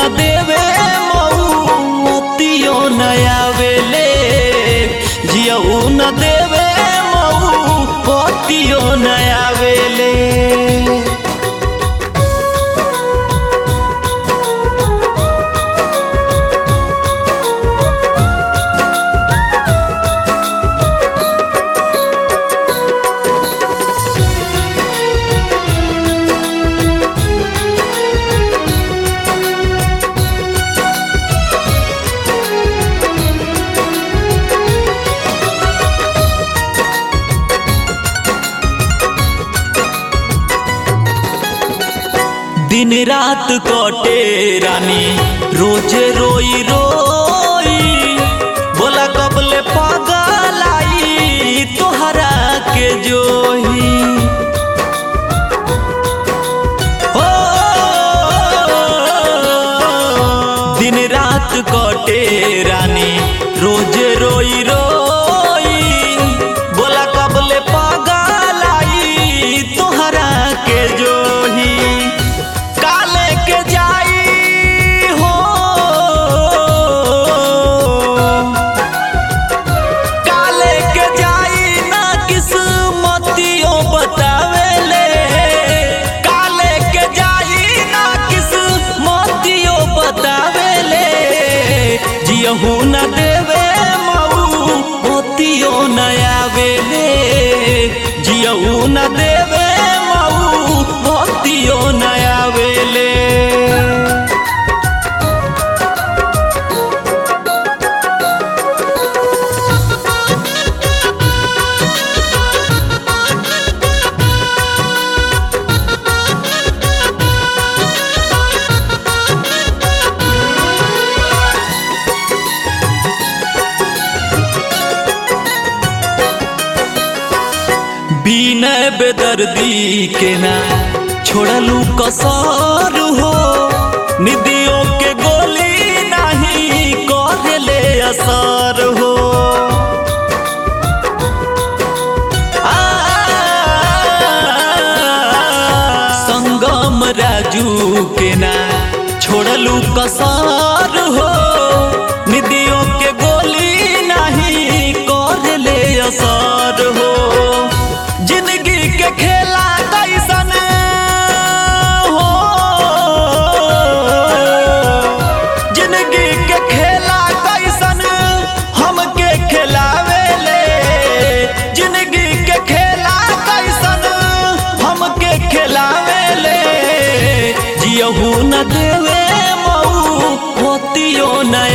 न देवे मऊ मोतियो न आवेले जियऊ न देवे मऊ मोतियो न आवेले दिन रात कटे रानी रोज रोई रोई बोला कबले पागल आई तोहरा के जोही हो दिन रात कटे रानी रोज रोई रोई बोला कबले पागल आई तोहरा के जोही काले के जाई हो काले के जाई ना किस्मतियों बतावेले काले के जाई ना किस्मतियों बतावेले जियहू न देवे मऊ मोतियो न आवेले जियहू न देवे मऊ मोतियो न आवेले बिना बेदर्दी के ना छोड़लू कसर हो निदियों के गोली नहीं कहले असर हो आ, संगम राजू के ना छोड़लू कसर हो निदियों के गोली नहीं कहले असर हो जिंदगी के खेला कैसन हो जिंदगी के खेला कैसन हमके खिलावेले जिंदगी के खेला कैसन हमके खिलावेले जियहू न देवे मऊ मोतियो न